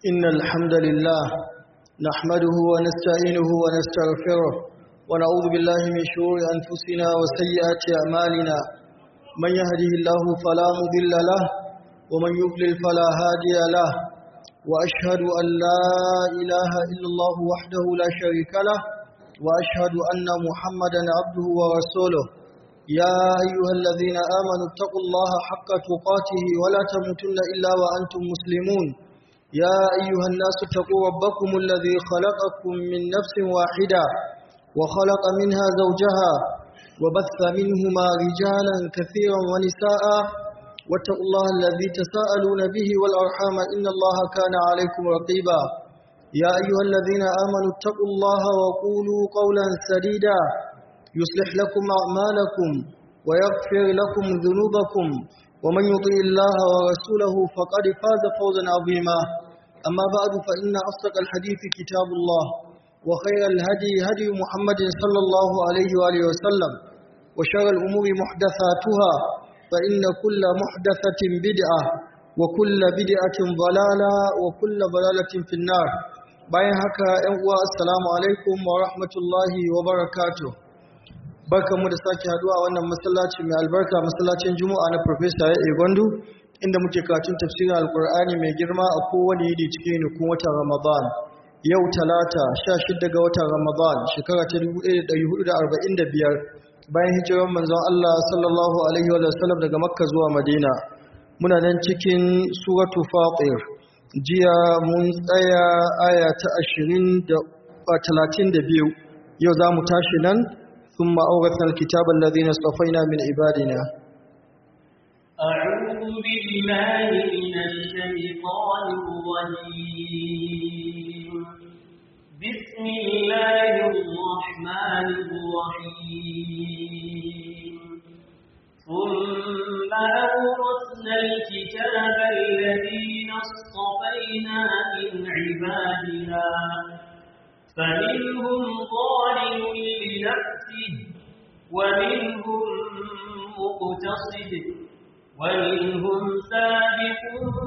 إن الحمد لله نحمده ونستعينه ونستغفره ونعوذ بالله من شرور أنفسنا وسيئات أعمالنا من يهده الله فلا مضل له ومن يضلل فلا هادي له وأشهد أن لا إله إلا الله وحده لا شريك له وأشهد أن محمدا عبده ورسوله يا أيها الذين آمنوا اتقوا الله حق تقاته ولا تموتن إلا وأنتم مسلمون يا أيها الناس اتقوا ربكم الذي خلقكم من نفس واحدة وخلق منها زوجها وبث منهما رجالا كثيرا ونساء واتقوا الله الذي تساءلون به والأرحام إن الله كان عليكم رقيبا يا أيها الذين آمنوا اتقوا الله وقولوا قولا سديدا يصلح لكم أعمالكم ويغفر لكم ذنوبكم ومن يطيع الله ورسوله فقد فاز فوزا عظيما أما بعد فإن أصدق الحديث كتاب الله وخير الهدي هدي محمد صلى الله عليه وآله وسلم وشر الأمور محدثاتها فإن كل محدثة بدعة وكل بدعة ضلالة وكل ضلالة في النار bayan haka ‘yan uwa assalamu alaikum wa rahmatullahi wa barakatuh barkanmu da sake haduwa wannan masallaci mai albarka masallacin juma'a na professor ya gwandu inda muke karatun tafsirin alkur'ani mai girma a kowane yidi cikin nukun watan ramadan yau talata 16 ga watan ramadan shekara ta 1445 bayan hijirar manzon Allah sallallahu alaihi wa sallam daga makka zuwa madina muna nan cikin suratu fatir jiya mun tsaya aya ta 20 da 32 yau za mu tashi nan ثم أورثنا الكتاب الذين اصطفينا من عبادنا أعوذ بالله من الشيطان الرجيم بسم الله الرحمن الرحيم ثم أورثنا الكتاب الذين اصطفينا من عبادنا فمنهم ظالم لنفسه ومنهم مقتصد ومنهم سابق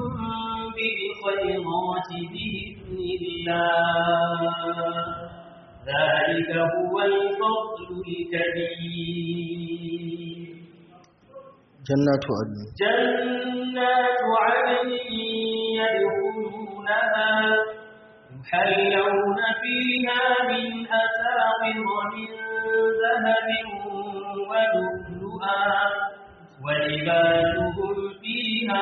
بالخيرات بإذن الله ذلك هو الفضل الكبير جنات عدن جنات عدن يدخلونها يحلون فيها من أساور من ذهب ولؤلؤا ولباسهم فيها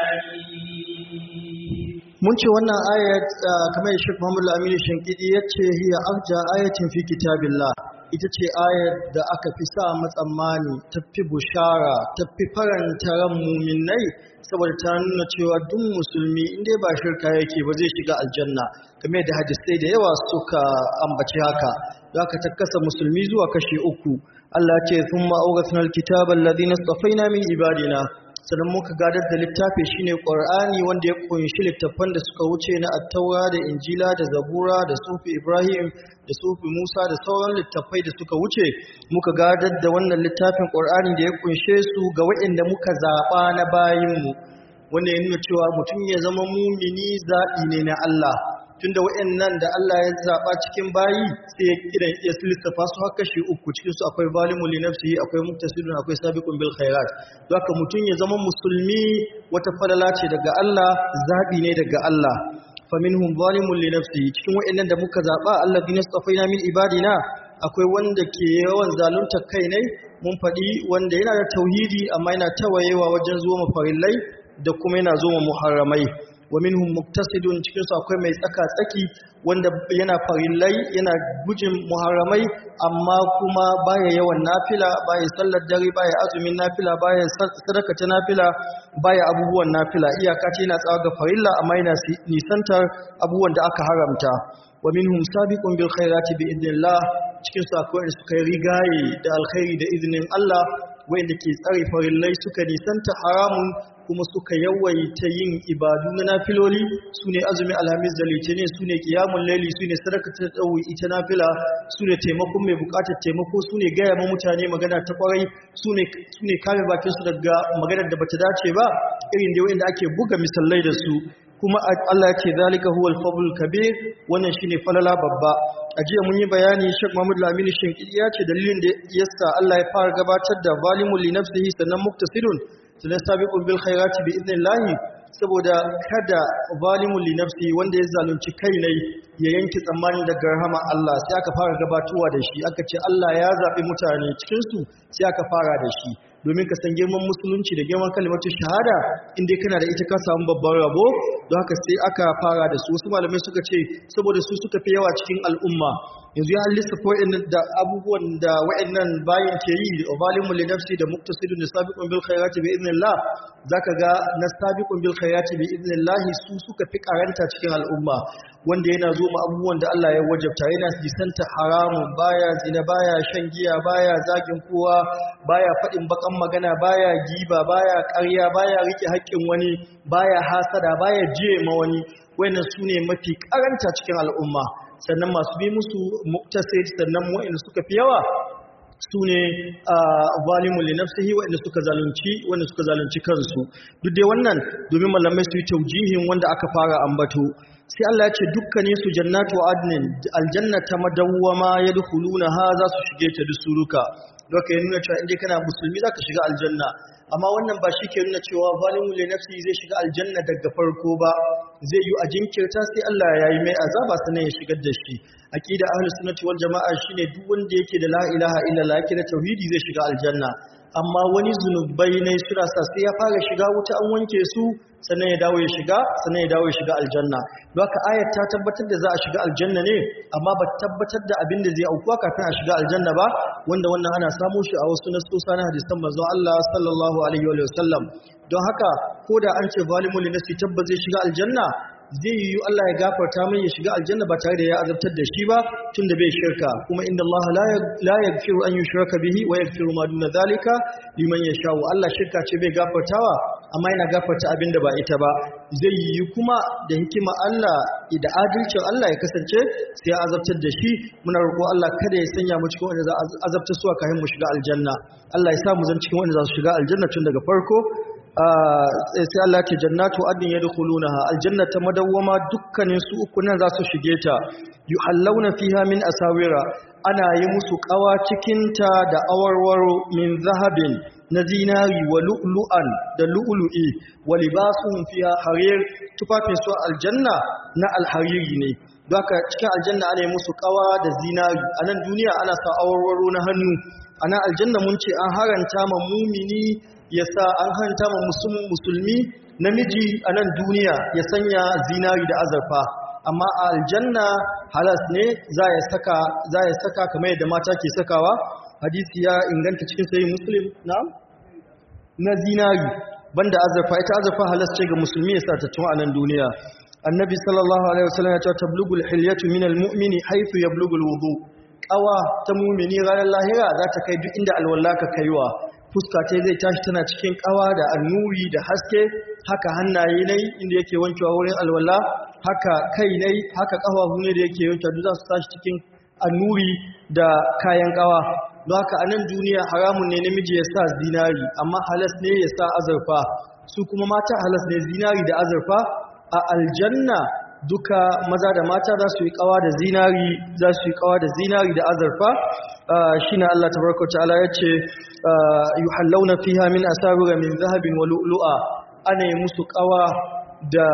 حرير mun ce wannan ayat kamar da Sheikh Muhammad Al-Amin Shankidi yace hiya arja ayatin fi kitabillah ita ce ayat da aka fi sa matsammani tafi bushara tafi faranta ran muminai saboda ta nuna cewa duk musulmi inda ba shirka yake ba zai shiga aljanna kamar da hadisai da yawa suka ambaci haka za ka takkasa musulmi zuwa kashe uku Allah ce sun ma'auratun alkitabar ladina tsafaina min ibadina sannan muka gadar da littafi shine ƙwar'ani wanda ya kunshi littattafan da suka wuce na attaura da injila da zabura da sufi ibrahim da sufi musa da sauran littattafai da suka wuce muka gadar da wannan littafin ƙwar'ani da ya kunshe su ga waɗanda muka zaɓa na bayinmu wanda ya nuna cewa mutum ya zama mumini zaɓi ne na Allah tunda waɗannan da Allah ya zaɓa cikin bayi sai ya kiran ya lissafa su haka shi uku cikin su akwai zalimun li nafsihi akwai muqtasidun akwai sabiqun bil khairat haka mutum ya zama musulmi wata falala ce daga Allah zaɓi ne daga Allah faminhum zalimun li nafsihi cikin waɗannan da muka zaɓa Allah bi nastafaina min ibadina akwai wanda ke yawan zalunta kai ne mun faɗi wanda yana da tauhidi amma yana tawayewa wajen zuwa mafarillai da kuma yana zuwa muharramai wa minhum muktasidun cikin su akwai mai tsaka tsaki wanda yana farillai yana gujin muharramai amma kuma baya yawan nafila baya sallar dare baya azumin nafila baya sadaka ta nafila baya abubuwan nafila iyaka ce yana tsawa ga farilla amma yana nisantar abubuwan da aka haramta wa minhum sabiqun bil khairati bi idnillah cikin su akwai suka yi rigaye da alkhairi da izinin Allah wanda ke tsare farillai suka nisanta haramun kuma suka yawaita yin ibadu na nafiloli su ne azumi alhamis da litinin su ne kiyamun laili su ne sadaka ta tsawo ita nafila su ne taimakon mai bukatar taimako su ne gaya ma mutane magana ta kwarai su ne kame bakinsu daga maganar da bata dace ba irin da wanda ake buga misalai da su kuma Allah ya ce zalika huwal fadlul kabir wannan shine falala babba a jiya mun yi bayani Sheikh Muhammad Lamini Shinkidi ya ce dalilin da yasa Allah ya fara gabatar da zalimul li nafsihi sannan muktasidun sannan sabiqun bil khairati bi idnillahi saboda kada zalimul li nafsihi wanda ya zalunci kai ne ya yanke tsammani daga rahama Allah sai aka fara gabatowa da shi aka ce Allah ya zabi mutane cikin su sai aka fara da shi domin ka san girman musulunci da girman kalimatu shahada inda kana da ita ka samu babban rabo don haka sai aka fara da su wasu malamai suka ce saboda su suka fi yawa cikin al'umma yanzu ya lissafa wa'annan da abubuwan da wa'annan bayan ke yi da zalimun li nafsi da muqtasidun da sabiqun bil khairati bi idnillah zaka ga na sabiqun bil khairati bi idnillah su suka fi karanta cikin al'umma wanda yana zo ma abubuwan da Allah ya wajabta yana jisanta haramun baya zina baya shan giya baya zagin kowa baya faɗin bakan magana baya giba baya ƙarya baya rike haƙƙin wani baya hasada baya jiye ma wani wayannan sune mafi karanta cikin al'umma sannan masu bi musu muktasid sannan wa'inda suka fi yawa su ne zalimun li nafsihi wa'inda suka zalunci wanda suka zalunci kansu duk dai wannan domin malamai su yi taujihin wanda aka fara ambato sai Allah ya ce dukkanin su jannatu adnin aljanna ta madawwama yadkhuluna ha za su shige ta dusuruka doka ya nuna cewa indai kana musulmi zaka shiga aljanna amma wannan ba shi ke nuna cewa zalimun li nafsihi zai shiga aljanna daga farko ba zai yi a jinkirta sai Allah ya yi mai azaba sannan ya shigar da shi aqida ahlus sunnati wal jamaa shine duk wanda yake da la ilaha illallah yake da tauhidi zai shiga aljanna amma wani zunubai ne suna sa sai ya fara shiga wuta an wanke su sannan ya dawo ya shiga sannan ya dawo ya shiga aljanna don haka ayat ta tabbatar da za a shiga aljanna ne amma ba tabbatar da abin da zai aukuwa kafin a shiga aljanna ba wanda wannan ana samu shi a wasu nasosa na hadisan manzon Allah sallallahu alaihi wa sallam don haka ko da an ce zalimul nafsi tabba zai shiga aljanna zai yi Allah ya gafarta mai ya shiga aljanna ba tare da ya azabtar da shi ba tunda bai shirka kuma inda Allah la yaghfiru an yushraka bihi wa yaghfiru ma duna zalika liman yasha Allah shirka ce bai gafartawa amma yana gafarta abin da ba ita ba zai yi kuma da hikima Allah da adalcin Allah ya kasance sai ya azabtar da shi muna roƙo Allah kada ya sanya mu cikin wanda za a azabta su kafin mu shiga aljanna Allah ya sa mu zan cikin wanda za su shiga aljanna tun daga farko sai Allah ce jannatu adin yadkhulunaha aljannata madawwama dukkanin su uku nan za su shige ta yuhallawna fiha min asawira ana yi musu kawa cikin ta da awarwaro min zahabin na zinari wa lu'lu'an da lu'lu'i wa libasuhum fiha harir tufafin su aljanna na alhariri ne Baka cikin aljanna ana yi musu kawa da zinari a nan duniya ana sa awarwaro na hannu a nan aljanna mun ce an haranta ma mumini ya sa an hanta ma musulmi namiji a nan duniya ya sanya zinari da azurfa amma a aljanna halas ne za ya saka za ya saka kamar yadda mata ke sakawa hadisi ya inganta cikin sahih muslim na na zinari banda azurfa ita azurfa halas ce ga musulmi ya sa ta tun a nan duniya annabi sallallahu alaihi wasallam ya ce tablugul hilyatu minal mu'mini haythu yablugul wudu qawa ta mu'mini ranar lahira za ta kai duk inda alwala ka kaiwa fuska ce zai tashi tana cikin kawa da annuri da haske haka hannaye ne inda yake wankewa wurin alwala haka kai ne haka kafafu ne da yake wankewa duk za su tashi cikin annuri da kayan kawa don haka a nan duniya haramun ne namiji ya sa zinari amma halas ne ya sa azurfa su kuma mata halas ne zinari da azurfa a aljanna duka maza da mata za su yi kawa da zinari za su yi kawa da zinari da azurfa shine Allah tabaraka ta'ala yace yuhallawna fiha min asawira min zahabin wa lu'lu'a ana yi musu kawa da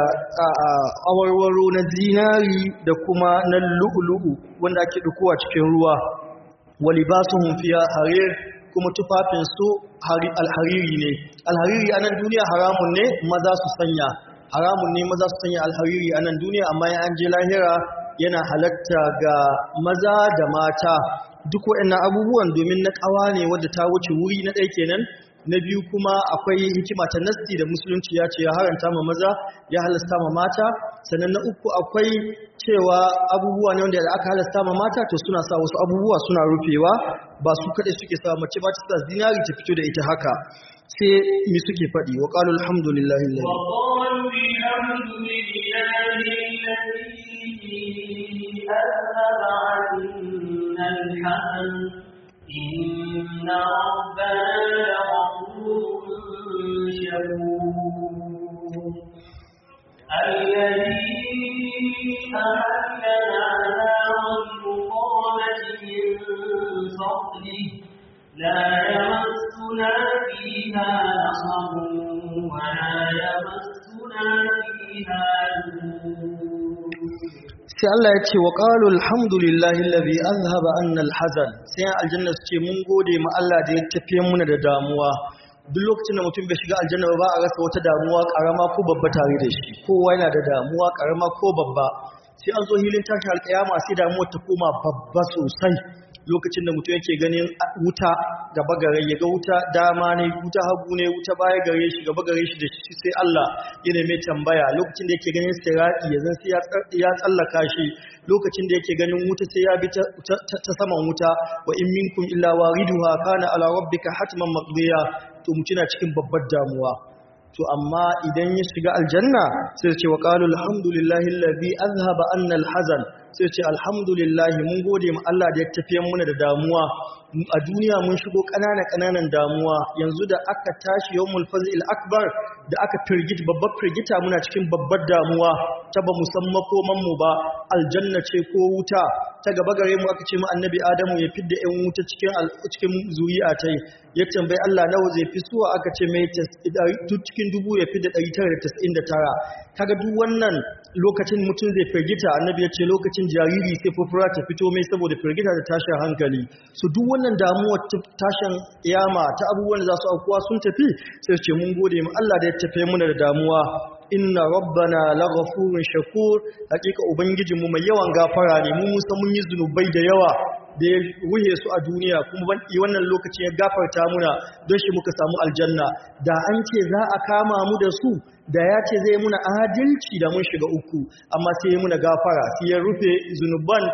awarwaro na zinari da kuma na lu'lu'u wanda ake dukowa cikin ruwa wa libasuhum fiha harir kuma tufafin su alhariri ne alhariri a nan duniya haramun ne maza su sanya haramun ne maza su sanya alhariri a nan duniya amma ya an je lahira yana halatta ga maza da mata duk waɗannan abubuwan domin na ƙawa ne wadda ta wuce wuri na ɗaya kenan na biyu kuma akwai hikima ta nasti da musulunci ya ce ya haranta ma maza ya halasta ma mata sannan na uku akwai cewa abubuwa ne wanda aka halasta ma mata to suna sa wasu abubuwa suna rufewa ba su kaɗai suke sa mace ba ta sa zinari ta fito da ita haka sai mi suke faɗi wa ƙalu alhamdulillahi lalai إن ربنا لغفور شكور الذي أهلنا دار المقامة من فضله لا يمسنا فيها نصب ولا يمسنا فيها لغوب sai Allah ya ce wa qalu alhamdulillahi allazi azhaba anna alhazan sai aljanna su ce mun gode ma Allah da ya tafiye muna da damuwa duk lokacin da mutum bai shiga aljanna ba a rasa wata damuwa karama ko babba tare da shi kowa yana da damuwa karama ko babba sai an zo hilin tashi alƙiyama sai damuwar ta koma babba sosai lokacin da mutum yake ganin wuta gaba gare ya ga wuta dama ne wuta hagu ne wuta baya gare shi gaba gare shi da shi sai Allah yana mai tambaya lokacin da yake ganin sirati ya zan sai ya tsallaka shi lokacin da yake ganin wuta sai ya bi ta saman wuta wa in minkum illa wariduha kana ala rabbika hatman maqdiya to mutuna cikin babbar damuwa to amma idan ya shiga aljanna sai ce wa qalu alhamdulillahi allazi azhaba anna alhazan sai ce alhamdulillah mun gode ma Allah da ya tafiye muna da damuwa a duniya mun shigo ƙanana ƙananan damuwa yanzu da aka tashi yawmul fazil akbar da aka firgit babbar firgita muna cikin babbar damuwa ta ba mu san makoman mu ba aljanna ce ko wuta ta gaba gare mu aka ce mu annabi adamu ya fidda ƴan wuta cikin cikin zuri'a tai ya tambayi Allah nawa zai fi suwa aka ce mai cikin dubu ya fidda 999 kaga duk wannan lokacin mutum zai firgita annabi ya ce lokacin jariri sai fufura ta fito mai saboda firgita da tashin hankali su duk wannan damuwar tashin yama ta abubuwan da za su aukuwa sun tafi sai ce mun gode mu Allah da ya tafe muna da damuwa inna rabbana laghafurun shakur hakika ubangijinmu mai yawan gafara ne mu musa mun yi zunubai da yawa da ya ruhe su a duniya kuma ban wannan lokacin ya gafarta muna don shi muka samu aljanna da an ce za a kama mu da su da ya ce zai muna adalci da mun shiga uku amma sai ya muna gafara sai ya rufe zunuban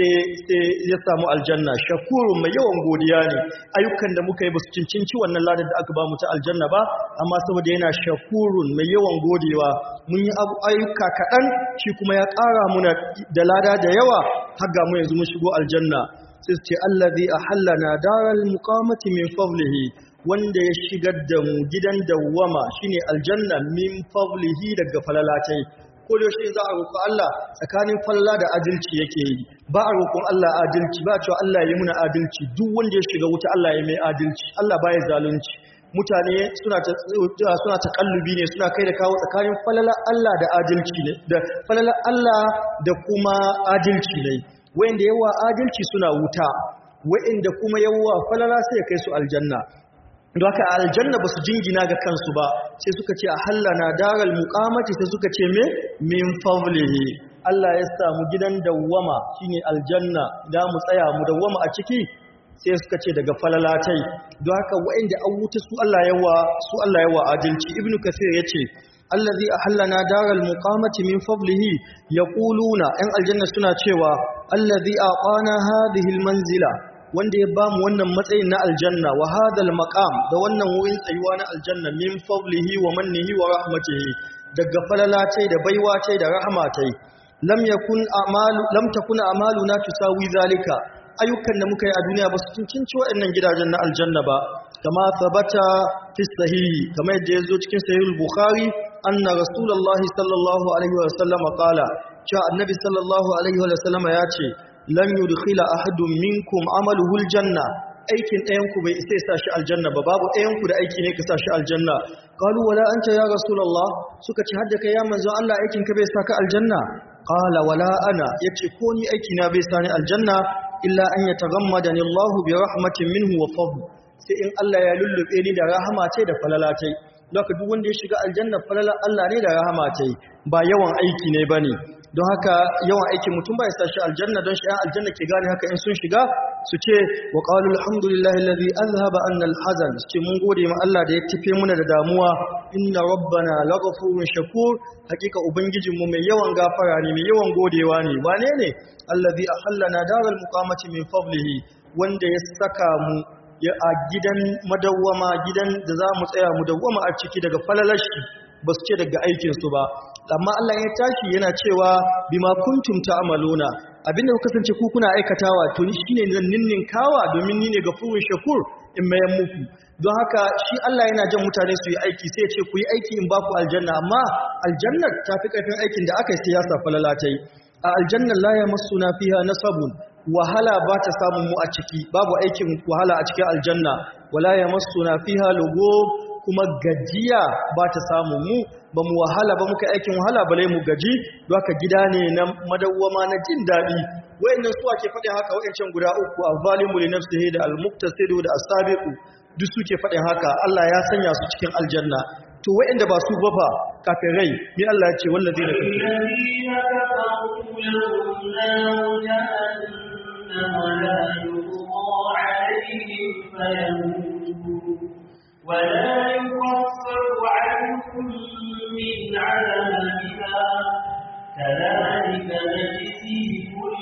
sai ya samu aljanna shakurun mai yawan godiya ne ayyukan da muka yi ba su cincinci wannan ladar da aka ba mu ta aljanna ba amma saboda yana shakurun mai yawan godewa mun yi ayyuka kaɗan shi kuma ya ƙara muna da lada da yawa har ga mu yanzu mun shigo aljanna sai su ce allazi ahallana daral muqamati min fadlihi wanda ya shigar da mu gidan dawwama shine aljanna min fadlihi daga falalatai ko da shi za a roƙi Allah tsakanin falla da adalci yake yi ba a roƙon Allah adalci ba cewa Allah ya yi muna adalci duk wanda ya shiga wuta Allah ya mai adalci Allah baya zalunci mutane suna ta suna takallubi ne suna kai da kawo tsakanin falala Allah da adalci ne da falala Allah da kuma adalci ne wanda yawa adalci suna wuta wa'inda kuma yawa falala sai ya kai su aljanna don haka aljanna ba su jingina ga kansu ba sai suka ce a hallana daral muqamati sai suka ce me min fadlihi Allah ya samu gidan dawwama shine aljanna da mu tsaya mu dawwama a ciki sai suka ce daga falalatai don haka wa'inda an wuta su Allah yawa su Allah yawa adalci ibnu kasir yace allazi ahallana daral muqamati min fadlihi yaquluna yan aljanna suna cewa allazi aqana hadhihi almanzila wanda ya ba mu wannan matsayin na aljanna wa hadal maqam da wannan wurin tsayuwa na aljanna min fadlihi wa mannihi wa rahmatihi daga falalatai da baiwatai da rahmatai lam yakun a'malu lam takun a'maluna tusawi zalika ayyukan da muka yi a duniya ba su cincinci waɗannan gidajen na aljanna ba kama sabata fi sahihi kamar yadda ya zo cikin sahihul bukhari anna rasulullahi sallallahu alaihi wa sallam qala cewa annabi sallallahu alaihi wa sallam ya ce lan yudkhila ahadun minkum amaluhu aljanna aikin ɗayan ku bai isa sa shi aljanna ba babu ɗayan ku da aiki ne ka sa shi aljanna qalu wala anta ya rasulullah suka ce hadda kai ya manzo Allah aikin ka bai sa ka aljanna qala wala ana yace ko ni aiki na bai sa ni aljanna illa an yataghammadani Allah bi rahmatin minhu wa fadl sai in Allah ya lullube ni da rahama ce da falala ce don duk wanda ya shiga aljanna falala Allah ne da rahama ce ba yawan aiki ne bane don haka yawan aikin mutum ba ya sa shi aljanna don shi ‘yan aljanna ke gane haka in sun shiga su ce wa ƙalu alhamdulillahi lalzi an zaba an alhazan su ce mun gode ma Allah da ya tafe muna da damuwa inna rabbana laghafurun shakur hakika ubangijinmu mai yawan gafara ne mai yawan godewa ne wane ne allazi ahallana daral muqamati min fadlihi wanda ya saka mu ya a gidan madawwama gidan da za mu tsaya mu dawwama a ciki daga falalashi ba su ce daga aikinsu ba amma Allah ya tashi yana cewa bima kuntum ta'maluna abinda ku kasance ku kuna aikatawa to ni shine zan ninninkawa domin ni ne gafurun shakur in mayan muku don haka shi Allah yana jan mutane su yi aiki sai ya ce ku yi aiki in ba ku aljanna amma aljannar ta fi ƙarfin aikin da aka yi siyasa falalatai a aljannar la yamassuna fiha nasabun wahala ba ta samun mu a ciki babu aikin wahala a cikin aljanna wala yamassuna fiha lugub kuma gajiya ba ta samu mu ba mu wahala ba muka aikin wahala bale mu gaji haka gida ne na madawwama na jin daɗi wayannan su ake faɗin haka wayancan guda uku al-zalimu li nafsihi da al-muqtasidu da as-sabiqu duk suke faɗin haka Allah ya sanya su cikin aljanna to wayanda ba su ba fa kafirai ni Allah ya ce wallazina ولا يكفر عنهم من عذابها كذلك نجزي كل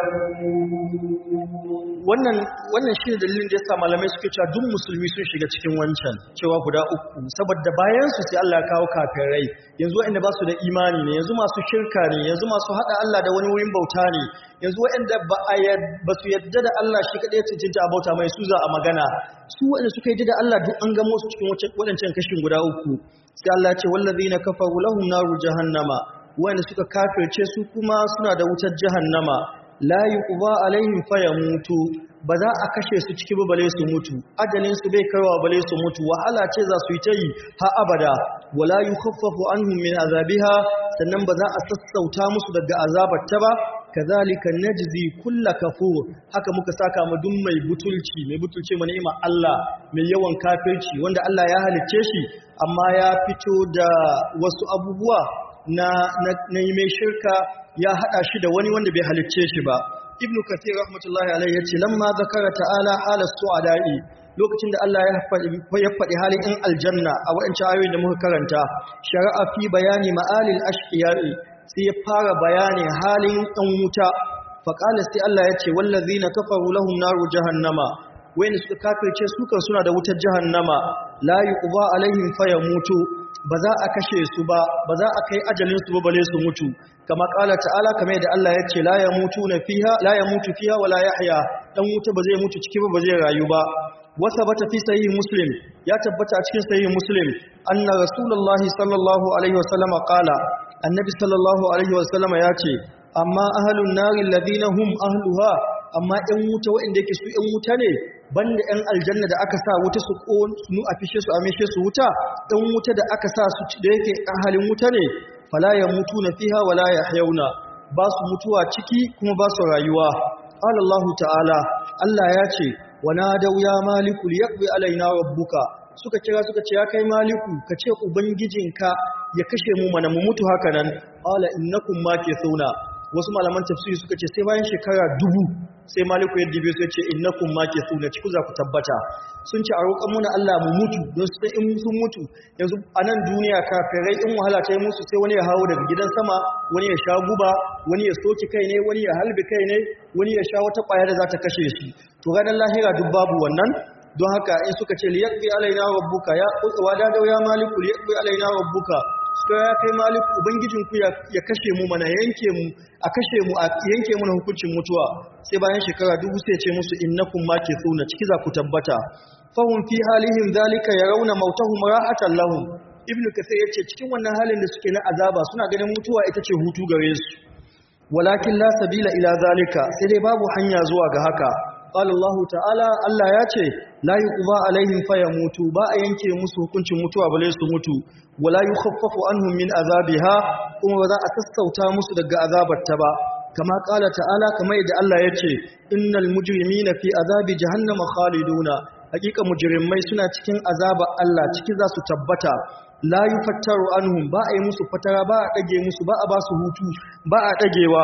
كفور wannan wannan shi dalilin da yasa malamai suke cewa duk musulmi sun shiga cikin wancan cewa guda uku saboda bayan su sai Allah ya kawo kafirai yanzu waɗanda ba su da imani ne yanzu masu shirka ne yanzu masu hada Allah da wani wurin bauta ne yanzu waɗanda ba a ba su yadda da Allah shi kadai cincinta a bauta mai su za a magana su waɗanda suka yadda da Allah duk an gamo su cikin waɗancan kashin guda uku sai Allah ya ce wallazina kafaru lahum naru jahannama waɗanda suka kafirce su kuma suna da wutar jahannama la yuqba alaihim fayamutu ba za a kashe su ciki ba bale su mutu ajalin su bai kaiwa bale su mutu wahala ce za su yi ta yi ha abada wala yukhaffafu anhum min azabiha sannan ba za a sassauta musu daga azabar ta ba kazalika najzi kulla kafur haka muka saka mu duk mai butulci mai butulce mu ni'ima Allah mai yawan kafirci wanda Allah ya halicce shi amma ya fito da wasu abubuwa na na yi mai shirka ya hada shi da wani wanda bai halicce shi ba ibnu kathir rahmatullahi alaihi yace lamma zakara ta'ala halas su'ada'i lokacin da Allah ya faɗi halin in aljanna a waɗancan ayoyin da muka karanta shari'a fi bayani ma'alil ashqiya'i sai ya fara bayani halin ɗan wuta faƙala sai Allah ya ce wallazina kafaru lahum naru jahannama wayanda suka kafirce su kan suna da wutar jahannama la yuqba alaihim fayamutu ba za a kashe su ba ba za a kai ajalin su ba bale su mutu kama ƙala ta'ala kamar yadda Allah ya ce la yamutuna fiha la yamutu fiha wala yahya dan wuta ba zai mutu ciki ba ba zai rayu ba wasa bata fi sahih muslim ya tabbata a cikin sahih muslim anna rasulullahi sallallahu alaihi wasallama qala annabi sallallahu alaihi wasallama ya ce amma ahalun nari ladina hum ahluha amma ɗan wuta waɗanda yake su ɗan wuta ne banda ɗan aljanna da aka sa wuta su ƙonu a fishe su a mishe su wuta ɗan wuta da aka sa su da yake ahalin wuta ne fala ya mutu na fiha wala ya hayauna ba su mutuwa ciki kuma ba su rayuwa Allah ta'ala Allah ya ce wa nadau ya maliku liyaqbi alaina rabbuka suka kira suka ce ya kai maliku ka ce ubangijinka ya kashe mu mana mu mutu haka nan qala innakum makithuna wasu malaman tafsiri suka ce sai bayan shekara dubu sai maliku ya dibe su ya ce innakum makithuna ciku za ku tabbata sun ce a roƙon muna Allah mu mutu don su in sun mutu yanzu a nan duniya kafirai in wahala ta yi musu sai wani ya hawo daga gidan sama wani ya sha guba wani ya soki kai ne wani ya halbi kai ne wani ya sha wata ƙwaya da za ta kashe shi to ranar lahira duk babu wannan don haka in suka ce liyaqbi alaina rabbuka ya wada da ya maliku liyaqbi alaina rabbuka suka ya kai maliku ubangijinku ya kashe mu mana yanke mu a kashe mu a yanke mu hukuncin mutuwa sai bayan shekara dubu sai ce musu innakum makithuna ciki za ku tabbata fahum fi halihim zalika yarawna mautahum rahatan lahum ibnu kathir yace cikin wannan halin da suke na azaba suna ganin mutuwa ita ce hutu gare su walakin la sabila ila zalika sai dai babu hanya zuwa ga haka qala Allah ta'ala Allah ya ce la yuqba alaihim fayamutu ba a yanke musu hukuncin mutuwa bale su mutu wala yukhaffafu anhum min azabiha kuma ba za a sassauta musu daga azabarta ba kama qala ta'ala kamar yadda Allah ya ce innal mujrimina fi azabi jahannama khaliduna hakika mujrimai suna cikin azaba Allah ciki za su tabbata la yufattaru anhum ba a yi musu fatara ba a dage musu ba a ba su hutu ba a dagewa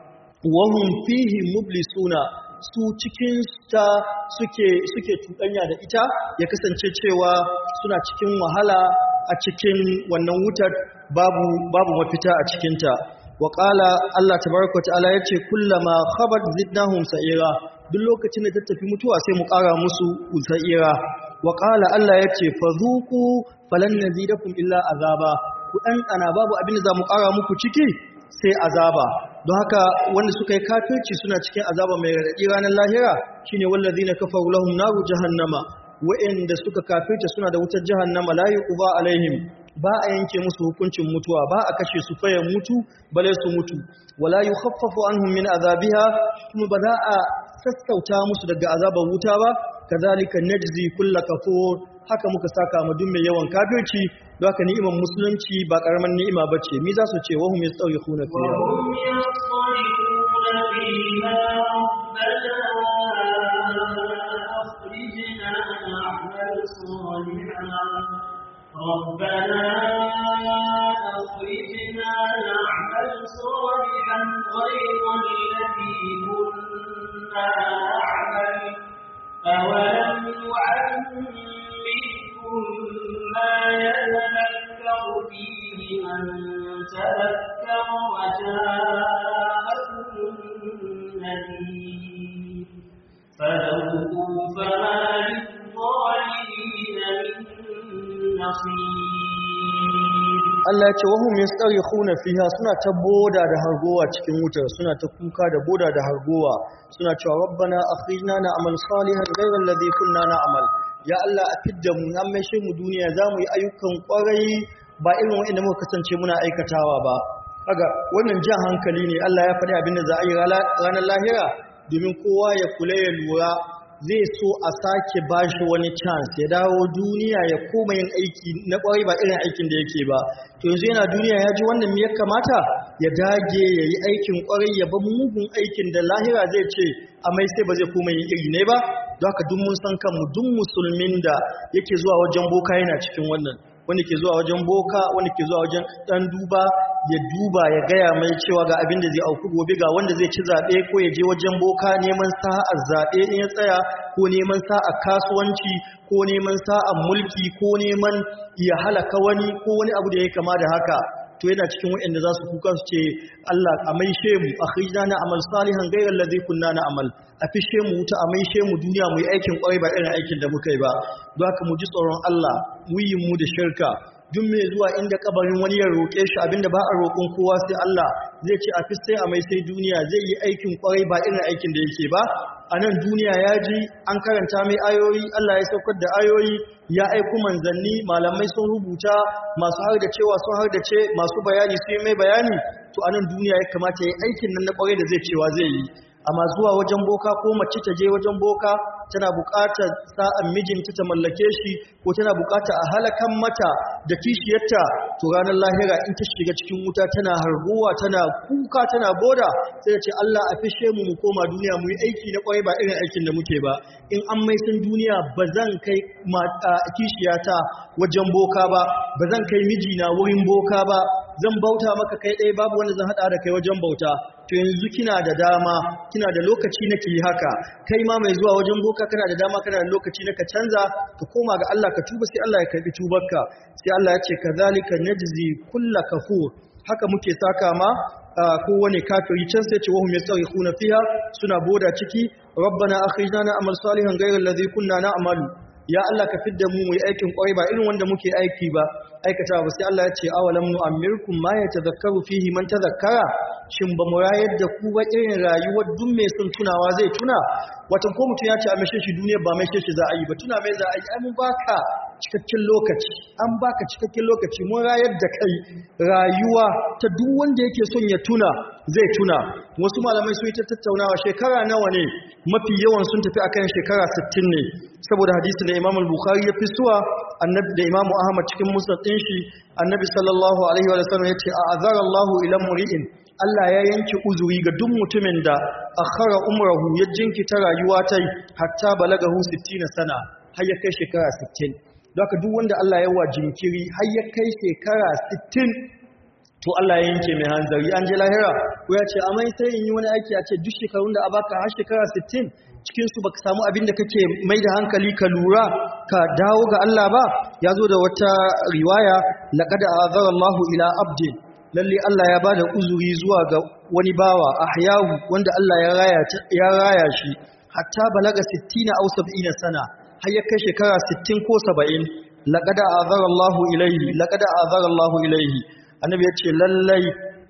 wa hum fihi mublisuna su cikin ta suke suke tudanya da ita ya kasance cewa suna cikin wahala a cikin wannan wutar babu babu mafita a cikin ta wa qala Allah tabaaraka wa ta'ala yace kullama khabat zidnahum sa'ira duk lokacin da ta tafi mutuwa sai mu ƙara musu sa'ira wa qala Allah yace fazuqu falan nazidakum illa azaba ku dan ana babu abin da za mu ƙara muku ciki sai azaba don haka wanda suka yi kafirci suna cikin azaba mai raɗaɗi ranar lahira shine wallazina kafaru lahum naru jahannama wa'anda suka kafirta suna da wutar jahannama la yuqba alaihim ba a yanke musu hukuncin mutuwa ba a kashe su fayan mutu bale su mutu wala yukhaffafu anhum min azabiha kuma ba za a sassauta musu daga azabar wuta ba kazalika najzi kull kafur haka muka saka mu duk mai yawan kafirci don haka ni'imar musulunci ba karaman ni'ima bace mi za su ce wa hum yastawikhuna fiha ربنا أخرجنا نعمل صالحا غير الذي كنا نعمل أولم نعمركم ما يتذكر فيه من تذكر وجاءكم النذير فذوقوا فما للظالمين من Allah ya ce wahum yastarikhuna fiha suna ta boda da hargowa cikin wutar suna ta kuka da boda da hargowa suna cewa rabbana akhrijna na'mal salihan ghayra alladhi kunna na'mal ya Allah a fidda mu an mai mu duniya zamu yi ayyukan kwarai ba irin wanda muka kasance muna aikatawa ba kaga wannan jan hankali ne Allah ya faɗi abin da za a yi ranar lahira domin kowa ya kula ya lura zai so a sake bashi wani chance ya dawo duniya ya koma yin aiki na kwarai ba irin aikin da yake ba to yanzu yana duniya ya ji wannan me ya kamata ya dage ya yi aikin kwarai ya ba mugun aikin da lahira zai ce amai sai ba zai koma yin iri ne ba don haka duk mun san kanmu duk musulmin da yake zuwa wajen boka yana cikin wannan wanda ke zuwa wajen boka wanda ke zuwa wajen dan duba ya duba ya gaya mai cewa ga abin da zai auku gobe ga wanda zai ci zaɓe ko ya je wajen boka neman sa'ar zaɓe in ya tsaya ko neman sa'ar kasuwanci ko neman sa'ar mulki ko neman ya halaka wani ko wani abu da ya kama da haka to yana cikin waɗanda za su kuka su ce Allah a maishe mu a khrijna na amal salihan ghayra allazi kunna na amal a fishe mu wuta a maishe mu duniya mu yi aikin kwarai ba irin aikin da muka yi ba don haka mu ji tsoron Allah mu yi mu da shirka duk mai zuwa inda kabarin wani ya roƙe shi abinda ba a roƙon kowa sai Allah zai ce a fisai a mai sai duniya zai yi aikin kwarai ba irin aikin da yake ba a nan duniya ya ji an karanta mai ayoyi Allah ya saukar da ayoyi ya aiku manzanni malamai sun rubuta masu har da cewa sun har da ce masu bayani su yi mai bayani to a nan duniya ya kamata ya yi aikin nan na kwarai da zai cewa zai yi amma zuwa wajen boka ko mace ta je wajen boka tana buƙatar sa'an mijinta ta mallake shi ko tana buƙatar a halakan mata da kishiyarta to ranar lahira in ta shiga cikin wuta tana harguwa tana kuka tana boda sai ce Allah a fishe mu mu koma duniya mu yi aiki na kwarai ba irin aikin da muke ba in an mai sun duniya ba zan kai kishiyata wajen boka ba ba zan kai mijina wurin boka ba zan bauta maka kai ɗaya babu wanda zan haɗa da kai wajen bauta to yanzu kina da dama kina da lokaci na ki haka kai ma mai zuwa wajen boka kana da dama kana da lokaci na ka canza ka koma ga Allah ka tuba sai Allah ya karbi tubarka sai Allah ya ce kazalika najzi kulla kafur haka muke saka ma kowane kafiri can sai ce wahum yastaghifuna fiha suna boda ciki rabbana akhrijna na amal salihan ghayra alladhi kunna na'malu ya Allah ka fidda mu mu yi aikin kwarai ba irin wanda muke aiki ba aikata ba sai Allah ya ce awalam nu'ammirkum ma yatadhakkaru fihi man tadhakkara shin ba mu rayar da ku ba irin rayuwar duk mai son tunawa zai tuna wata ko mutum ya ce a mashe shi duniya ba mashe shi za a yi ba tuna mai za a yi ai mun baka cikakken lokaci an baka cikakken lokaci mun rayar da kai rayuwa ta duk wanda yake son ya tuna zai tuna wasu malamai sun yi ta tattaunawa shekara nawa ne mafi yawan sun tafi akan shekara 60 ne saboda hadisin da Imam al-Bukhari ya fisuwa annabi da Imam Ahmad cikin musnad din shi annabi sallallahu alaihi wa sallam yace a'azara Allahu ila muri'in Allah ya yanke uzuri ga duk mutumin da akhara umrahu ya jinkita rayuwa tai hatta balagahu 60 sana har ya kai shekara 60 don haka duk wanda Allah ya wa jinkiri har ya kai shekara 60 to Allah ya yanke mai hanzari an je lahira ko ya ce amai sai in yi wani aiki a ce duk shekarun da a baka har shekara 60 cikin su baka samu abin da kake mai da hankali ka lura ka dawo ga Allah ba ya zo da wata riwaya laqad azara Allahu ila abdin lalle Allah ya bada uzuri zuwa ga wani bawa ahyahu wanda Allah ya raya ya raya shi hatta balaga 60 aw 70 sana har ya kai shekara 60 ko 70 laqad azara Allahu ilayhi laqad azara Allahu ilayhi annabi ya ce lallai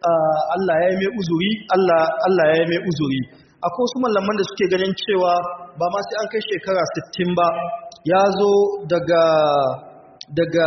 Allah ya yi mai uzuri Allah Allah ya yi mai uzuri akwai wasu malaman da suke ganin cewa ba ma sai an kai shekara 60 ba ya zo daga daga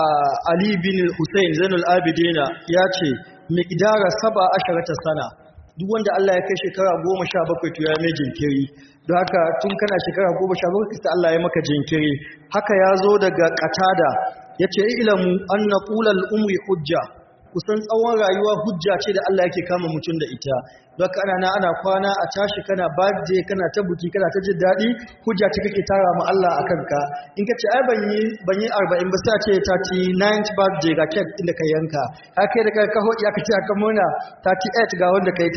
Ali bin Hussein Zainul Abidina ya ce miqdara saba asharata sana duk wanda Allah ya kai shekara 17 to ya mai jinkiri don haka tun kana shekara 17 sai Allah ya maka jinkiri haka ya zo daga Qatada yace ilamu anna qulal umri hujja kusan tsawon rayuwa hujja ce da Allah yake kama mutum da ita don ana na ana kwana a tashi kana birthday kana ta buki kana ta jin daɗi hujja ce kake tara ma Allah a kanka in ka ce ai ban yi ban yi 40 ba sai ce 39th birthday ga cake inda ka yanka ka kai da ka hodi aka ce aka murna 38 ga wanda kai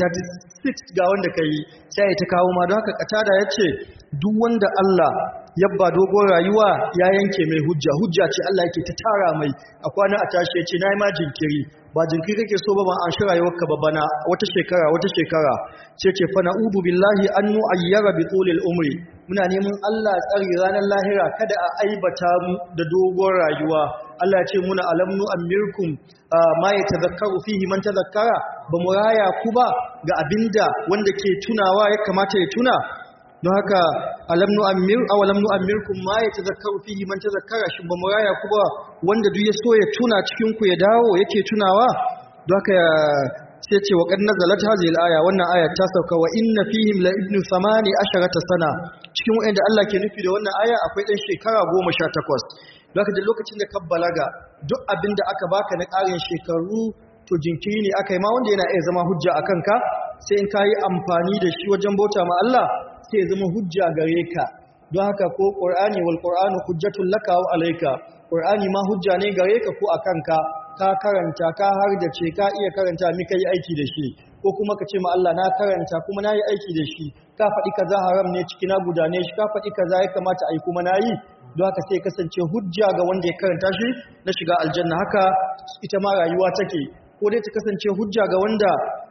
36 ga wanda kai sai ta kawo ma don haka katada yace duk wanda Allah yabba dogon rayuwa ya yanke mai hujja hujja ce Allah yake ta tara mai a kwana a tashi yace nayi ma jinkiri ba jinkiri kake so ba ban an shi rayuwarka ba bana wata shekara wata shekara ce ce fa na'udu billahi an nu'ayyara bi tulil umri muna neman Allah tsari ranar lahira kada a aibata mu da dogon rayuwa Allah ya ce muna alam nu amirkum ma yatazakkaru fihi man tazakkara ba mu raya ku ba ga abinda wanda ke tunawa ya kamata ya tuna don haka alam nu'ammir aw lam nu'ammirkum ma yatazakkaru fihi man tazakkara shin ba muraya ku ba wanda duk ya so ya tuna cikin ku ya dawo yake tunawa don haka sai ce wa qad nazalat hadhihi al-aya wannan aya ta sauka wa inna fihim la ibnu samani asharata sana cikin wanda Allah ke nufi da wannan aya akwai dan shekara 18 don haka da lokacin da ka balaga duk abinda aka baka na ƙarin shekaru to jinkiri ne aka yi ma wanda yana iya zama hujja a kanka sai in ka yi amfani da shi wajen bauta ma Allah sai ya zama hujja gare ka don haka ko ƙur'ani wal ƙur'anu hujjatun laka wa alaika ƙur'ani ma hujja ne gare ka ko a kanka ka karanta ka har da ce ka iya karanta mi ka yi aiki da shi ko kuma ka ce ma Allah na karanta kuma na yi aiki da shi ka faɗi kaza haram ne ciki na gudane shi ka faɗi kaza ya kamata a yi kuma na yi don haka sai kasance hujja ga wanda ya karanta shi na shiga aljanna haka ita ma rayuwa take ko dai ta kasance hujja ga wanda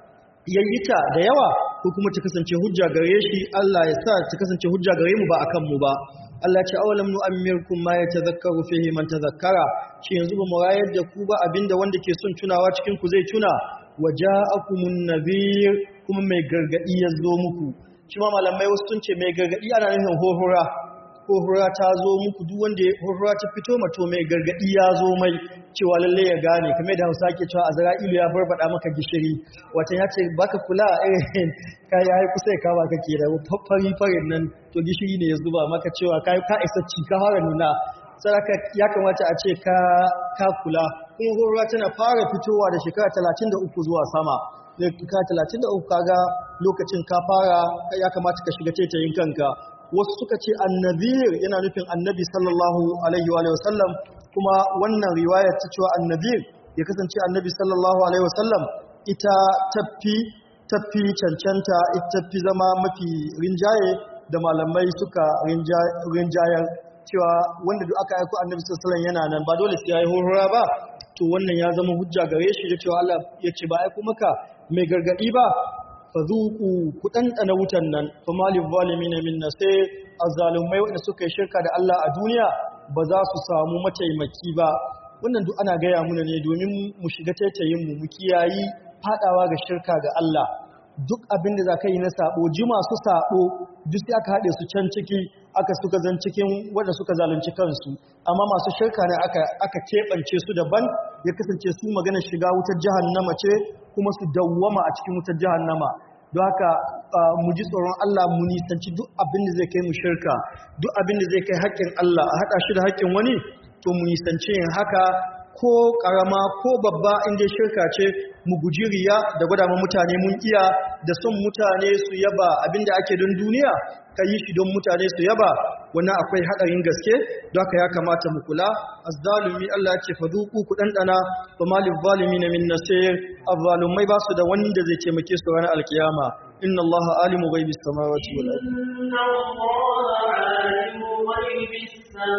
ya yi ta da yawa ko kuma ta kasance hujja gare shi Allah ya sa ta kasance hujja gare mu ba akan mu ba Allah ce awalam nu'ammirkum ma yatazakkaru fihi man tazakkara shi yanzu ba mu rayar da ku ba abinda wanda ke son tunawa cikin ku zai tuna waja'akumun nadhir kuma mai gargadi ya zo muku shi ma malamai wasu sun ce mai gargadi ana nufin hohura hohura ta zo muku duk wanda hohura ta fito mato mai gargadi ya zo mai cewa lalle ya gane kamar da Hausa ke cewa Azra'ilu ya barbada maka gishiri wata ya ce baka kula irin kai ai kusa ka ba kake da fari farin nan to gishiri ne ya zuba maka cewa kai ka isa ci ka fara nuna saraka ya kamata a ce ka ka kula kuma hohura tana fara fitowa da shekara 33 zuwa sama da ka 33 kaga lokacin ka fara ya kamata ka shiga tetayin kanka wasu suka ce annabir yana nufin annabi sallallahu alaihi wa sallam kuma wannan riwayar ta cewa annabir ya kasance annabi sallallahu alaihi wa sallam ita tafi tafi cancanta ita tafi zama mafi rinjaye da malamai suka rinjayar cewa wanda duk aka aiko annabi sallallahu alaihi yana nan ba dole sai yayi horora ba to wannan ya zama hujja gare shi da cewa Allah ya ce ba aiko maka mai gargadi ba fazuku ku ɗanɗana wutan nan kuma livalimina min na sai azzalumai wanda suka yi shirka da Allah a duniya ba za su samu mataimaki ba wannan duk ana gaya muna ne domin mu shiga taitayin mu mu kiyayi fadawa ga shirka ga Allah duk abin da za ka yi na sabo ji masu sabo duk sai aka haɗe su can ciki aka suka zan cikin wanda suka zalunci kansu amma masu shirka ne aka aka keɓance su daban ya kasance su magana shiga wutar jahannama ce kuma su dawwama a cikin wutar jahannama don haka mu ji tsoron Allah mu nisanci duk abin da zai kai mu shirka duk abin da zai kai haƙƙin Allah a haɗa shi da haƙƙin wani to mu nisanci yin haka ko ƙarama ko babba inda shirka ce mu guji riya da gwada ma mutane mun iya da son mutane su yaba abin da ake don duniya ka yi shi don mutane su yaba wannan akwai haɗarin gaske don haka ya kamata mu kula azzalumi Allah ce fa duku ku dandana fa malil zalimin min nasir azzalumai ba su da wanda zai taimake su ranar alkiyama inna Allah alimu ghaibis samawati wal ardi inna Allah alimu ghaibis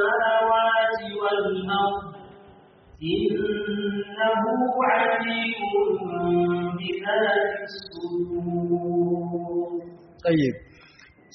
samawati wal ardi innahu alimun bi dhati sudur tayyib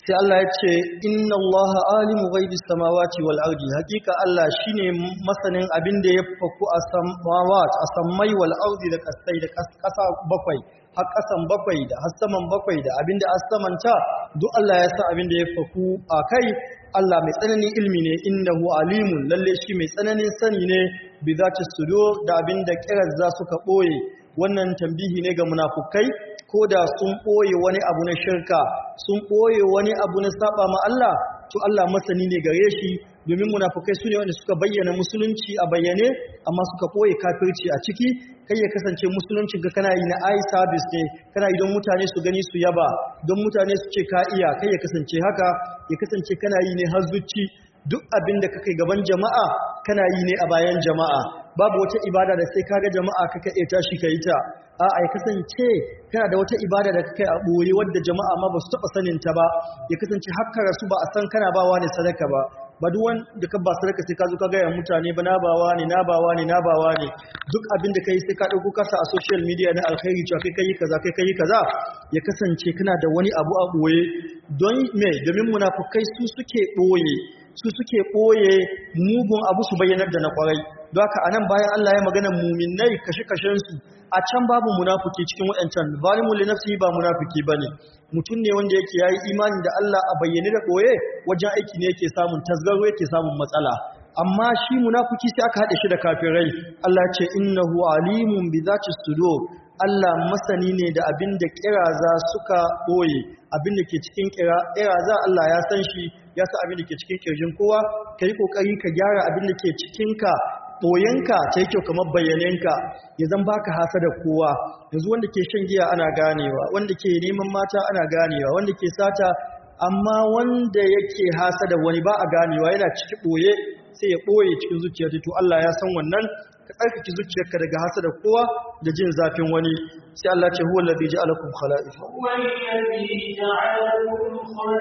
sai Allah ya ce inna Allah alimu ghaibis samawati wal ardi hakika Allah shine masanin abin da ya faku a samawat a sammai wal ardi da kasai da kasa bakwai har kasan bakwai da har saman bakwai da abin da asamanta duk Allah ya san abin da ya faku a kai Allah mai tsananin ilmi ne innahu alimun lalle shi mai tsananin sani ne bi zati sudur da abin da kirar za suka boye wannan tambihi ne ga munafukai ko da sun ɓoye wani abu na shirka sun ɓoye wani abu na saba ma Allah to Allah masani ne gare shi domin munafukai su ne wanda suka bayyana musulunci a bayyane amma suka ɓoye kafirci a ciki kai ya kasance musuluncin ka kana yi na eye service ne kana yi don mutane su gani su yaba don mutane su ce ka iya kai ya kasance haka ya kasance kana yi ne har zuci duk abin da kakai gaban jama'a kana yi ne a bayan jama'a babu wata ibada da sai kaga jama'a kaka iya tashi ka yi ta a'a ya kasance kana da wata ibada da kakai a ɓoye wadda jama'a ma ba su taɓa sanin ta ba ya kasance haka rasu ba a san kana bawa ne sadaka ba ba duk wanda ka ba sadaka sai ka zo ka gaya mutane ba na bawa ne na bawa ne na bawa ne duk abin da kai sai ka ɗauko kasa a social media na alkhairi cewa kai kai kaza kai kai kaza ya kasance kana da wani abu a ɓoye don me domin munafukai su suke ɓoye su suke ɓoye mugun abu su bayyanar da na kwarai don haka anan bayan Allah ya magana muminai kashe-kashensu a can babu munafuki cikin waɗancan zalimun li nafsihi ba munafiki bane mutum ne wanda yake yayi imani da Allah a bayyane da ɓoye wajen aiki ne yake samun tasgaro yake samun matsala amma shi munafiki sai aka haɗe shi da kafirai Allah ce innahu alimun bi zati sudur Allah masani ne da abin da kiraza suka ɓoye abin da ke cikin kiraza Allah ya san shi ya san abin da ke cikin kirjin kowa ka yi ƙoƙari ka gyara abin da ke cikinka ɓoyenka ta yi kyau kamar bayyanenka ya zan baka hasa da kowa yanzu wanda ke shan giya ana ganewa wanda ke neman mata ana ganewa wanda ke sata amma wanda yake hasa da wani ba a ganewa yana ciki ɓoye sai ya ɓoye cikin zuciyar to Allah ya san wannan ka tsarkake zuciyarka daga hasa da kowa da jin zafin wani sai Allah ce huwa allazi ja'alakum khala'ifa هو الذي جعلكم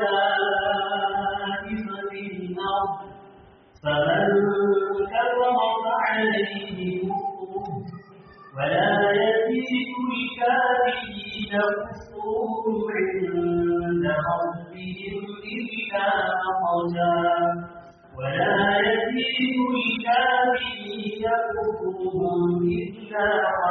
خلائف في الأرض فمن كفر فعليه كفره ولا يزيد الكافرين كفرهم عند ربهم إلا مقتا ولا يزيد الكافرين كفرهم إلا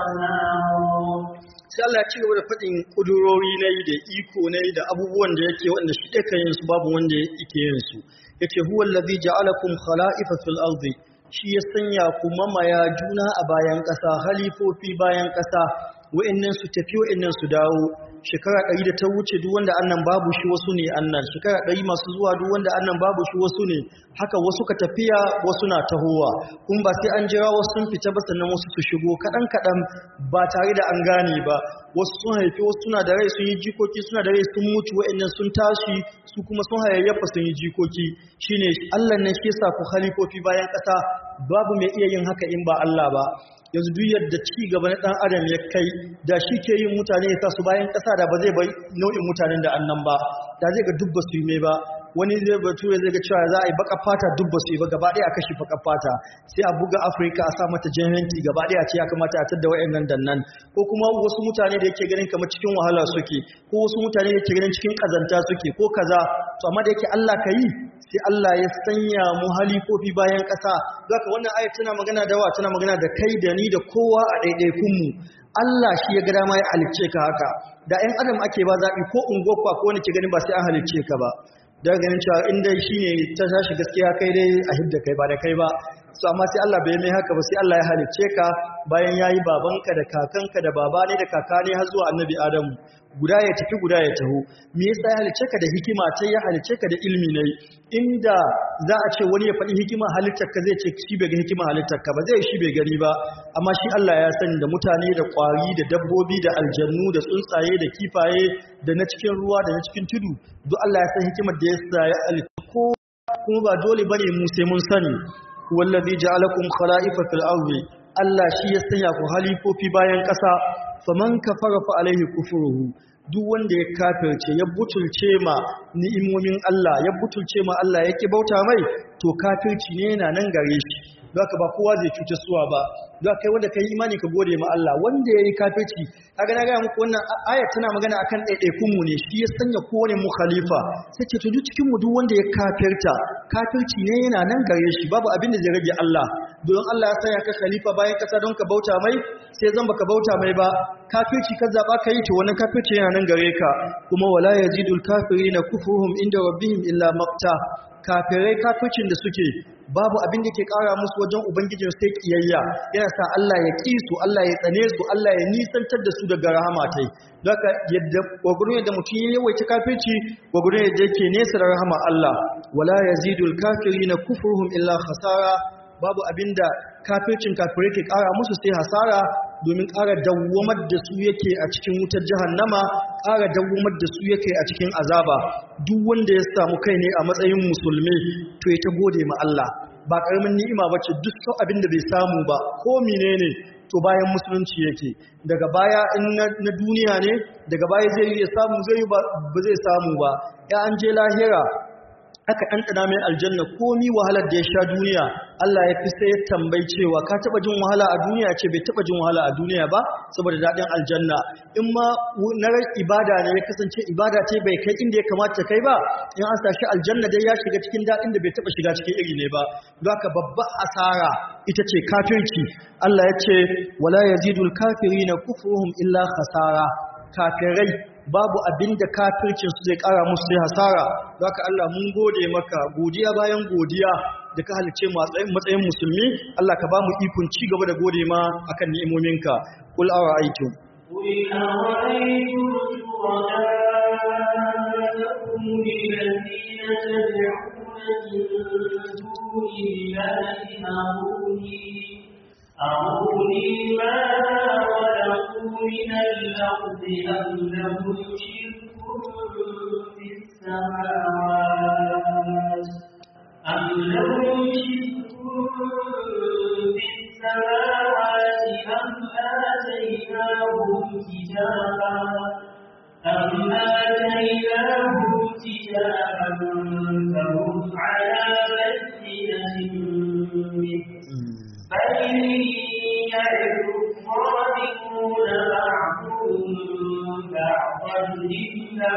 خسارا sai Allah ya ci gaba da faɗin ƙudurori na yi da iko na yi da abubuwan da yake wanda shi ɗaka yin su babu wanda yake yin su ya ce huwa lazi ja'alakum khala'ifa fil ardi shi ya sanya ku mamaya juna a bayan ƙasa halifofi bayan ƙasa wa'annan su tafi wa'annan su dawo shekara ɗari da ta wuce duk wanda annan babu shi wasu ne annan shekara ɗari masu zuwa duk wanda annan babu shi wasu ne haka wasu ka tafiya wasu na tahowa kun ba sai an jira wasu sun fita ba sannan wasu su shigo kaɗan kaɗan ba tare da an gane ba wasu sun haifi wasu suna da rai sun yi jikoki suna da rai sun mutu wa'annan sun tashi su kuma sun hayayyafa sun yi jikoki shine Allah ne shi yasa ku halifofi bayan ƙasa babu mai iya yin haka in ba Allah ba yanzu duk yadda ci gaba na dan adam ya kai da shi ke yin mutane ya sa su bayan ƙasa da ba zai bai nau'in mutanen da annan ba da zai ga duk ba su yi mai ba wani zai batu zai ga cewa za a yi baka fata duk ba su yi ba gaba ɗaya a kashe baka fata sai a buga afirka a sa mata jahilci gaba ɗaya ce ya kamata a tadda wa'annan dannan ko kuma wasu mutane da yake ganin kamar cikin wahala suke ko wasu mutane da yake ganin cikin kazanta suke ko kaza to amma da yake Allah ka yi sai Allah ya sanya mu halifofi bayan ƙasa zaka wannan ayat tana magana da wa tana magana da kai da ni da kowa a ɗaiɗaikun mu Allah shi ya ga dama ya halicce ka haka da 'yan adam ake ba zaɓi ko unguwa ko wani ke ganin ba sai an halicce ka ba daga ganin cewa in dai shine ta tashi gaskiya kai dai a hidda kai ba da kai ba so amma sai Allah bai mai haka ba sai Allah ya halicce ka bayan yayi babanka da kakanka da baba ne da kaka ne har zuwa annabi Adamu guda ya tafi guda ya taho me yasa ya halicce ka da hikima ce ya halicce ka da ilmi ne inda za a ce wani ya faɗi hikima halittar ka zai ce shi bai ga hikima halittar ka ba zai shi bai gani ba amma shi Allah ya sani da mutane da ƙwari da dabbobi da aljannu da tsuntsaye da kifaye da na cikin ruwa da na cikin tudu duk Allah ya san hikimar da ya sa ya halitta ko kuma ba dole bane mu sai mun sani wallazi ja'alakum khala'ifa fil ardi Allah shi ya sanya ku halifofi bayan ƙasa faman kafara fa alaihi kufruhu duk wanda ya kafirce ya butulce ma ni'imomin Allah ya butulce ma Allah ya ki bauta mai to kafirci ne yana nan gare shi don haka ba kowa zai cutar suwa ba don haka kai wanda kai imani ka gode ma Allah wanda yayi kafirci kaga na ga muku wannan ayat tana magana akan ɗaiɗaikun mu ne shi ya sanya kowane mu khalifa sai ce to duk cikin mu duk wanda ya kafirta kafirci ne yana nan gare shi babu abin da zai rage Allah don Allah ya sanya ka khalifa bayan kasa don ka bauta mai sai zan baka bauta mai ba kafirci ka zaba ka yi to wannan kafirci yana nan gare ka kuma wala yazidul kafirina kufruhum inda rabbihim illa maqta kafirai kafircin da suke babu abin da ke kara musu wajen ubangijin sai kiyayya yana sa Allah ya ki su Allah ya tsane su Allah ya nisantar da su daga rahama tai daga yadda gwagwurin yadda mutum ya yawaita kafirci gwagwurin yadda yake nesa da rahama Allah wala yazidul kafirina kufruhum illa khasara babu abinda kafircin kafirai ke kara musu sai hasara domin ƙara dawwamar da su yake a cikin wutar jahannama ƙara dawwamar da su yake a cikin azaba duk wanda ya samu kai ne a matsayin musulmi to ya ta gode ma Allah ba ƙaramin ni'ima bace duk sau abin da bai samu ba ko menene to bayan musulunci yake daga baya in na duniya ne daga baya zai yi ya samu zai ba zai samu ba ya an je lahira aka ɗanɗana mai aljanna komi wahalar da ya sha duniya Allah ya fi sai ya tambayi cewa ka taɓa jin wahala a duniya ce bai taɓa jin wahala a duniya ba saboda daɗin aljanna in ma na ibada ne ya kasance ibada ce bai kai inda ya kamata kai ba in an sashi aljanna dai ya shiga cikin daɗin da bai taɓa shiga cikin iri ne ba don haka babba asara ita ce kafirci Allah ya ce wala yazidul kafirina kufruhum illa khasara kafirai babu abin da kafircinsu zai kara musu sai hasara za ka Allah mun gode maka godiya bayan godiya da ka halice matsayin musulmi Allah ka ba mu ikon ci gaba da gode ma akan ni'imominka kul awa aikin قل أرأيتم شركاءكم الذين تدعون من دون الله أروني أروني ماذا خلقوا من الأرض أم لهم شرك في السماوات أم لهم شرك في السماوات أم آتيناهم كتابا أم آتيناهم كتابا فهم على بينة منه بل يعد الظالمون بعضهم بعضا إلا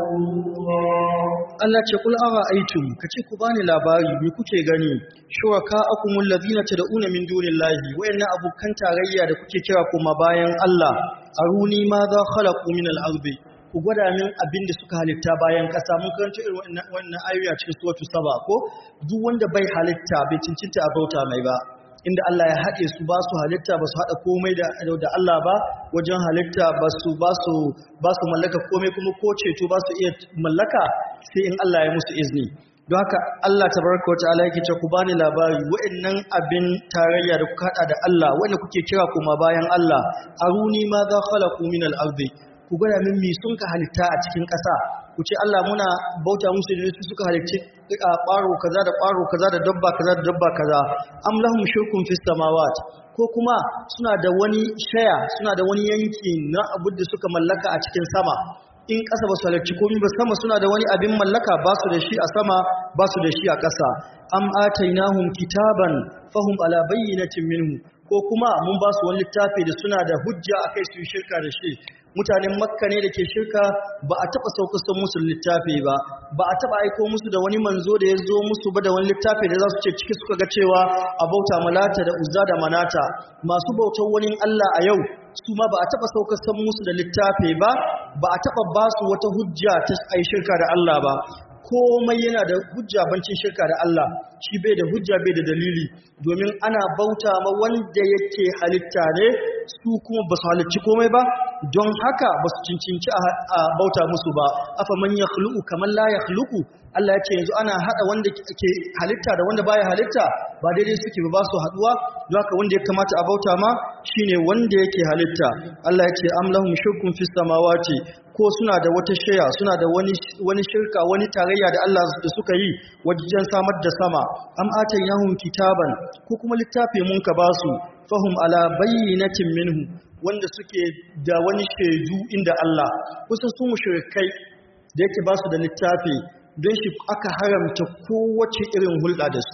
غرورا Allah ce kul ara aitum kace ku bani labari me kuke gani shuraka akumul ladina tad'una min dunillahi wayanna abukan tarayya da kuke kira kuma bayan Allah aruni ma za khalaqu min al-ardi ku gwada min abin da suka halitta bayan kasa mun karanta irin wannan wannan ayoyi a cikin suratul saba ko duk wanda bai halitta bai cincinta a bauta mai ba inda Allah ya haɗe su ba su halitta ba su haɗa komai da da Allah ba wajen halitta ba su ba su ba su mallaka komai kuma ko ceto ba su iya mallaka sai in Allah ya musu izini don haka Allah tabaraka wa ta'ala yake ce ku bani labari wa'annan abin tarayya da kuka haɗa da Allah wanda kuke kira kuma bayan Allah aruni ma za khalaqu min al-ardi ku gwada min mi sun ka halitta a cikin ƙasa ku ce Allah muna bauta musu da su suka halicci a ƙwaro kaza da ƙwaro kaza da dabba kaza da dabba kaza am lahum shirkun fis samawat ko kuma suna da wani shaya suna da wani yanki na abu da suka mallaka a cikin sama in ƙasa ba su halarci komi ba sama suna da wani abin mallaka ba su da shi a sama ba su da shi a ƙasa am atainahum kitaban fahum ala bayyinatin minhu ko kuma mun ba su wani littafi da suna da hujja akai su yi shirka da shi mutanen makka ne da ke shirka ba a taɓa saukasar musu littafi ba ba a taɓa aiko musu da wani manzo da ya zo musu ba da wani littafi da za su ce ciki suka ga cewa a bauta malata da uzza da manata masu bautar wani allah a yau su ma ba a taɓa saukasar musu da littafi ba ba a taɓa ba su wata hujja ta ai shirka da allah ba komai yana da hujja bancin shirka da Allah shi bai da hujja bai da dalili domin ana bauta ma wanda yake halitta ne su kuma ba su halicci komai ba don haka ba su cincinci a bauta musu ba afa man yakhluqu kaman la yakhluqu Allah ya ce yanzu ana hada wanda ke halitta da wanda baya halitta ba daidai suke ba su haduwa don haka wanda ya kamata a bauta ma shine wanda yake halitta Allah ya ce am lahum shirkun fis samawati ko suna da wata shaya suna da wani wani shirka wani tarayya da Allah da suka yi wajen samar da sama am atainahum kitaban ko kuma littafi mun ka basu fahum ala bayyinatin minhu wanda suke da wani shaidu inda Allah kusa su mushrikai da yake basu da littafi don shi aka haramta kowace irin hulɗa da su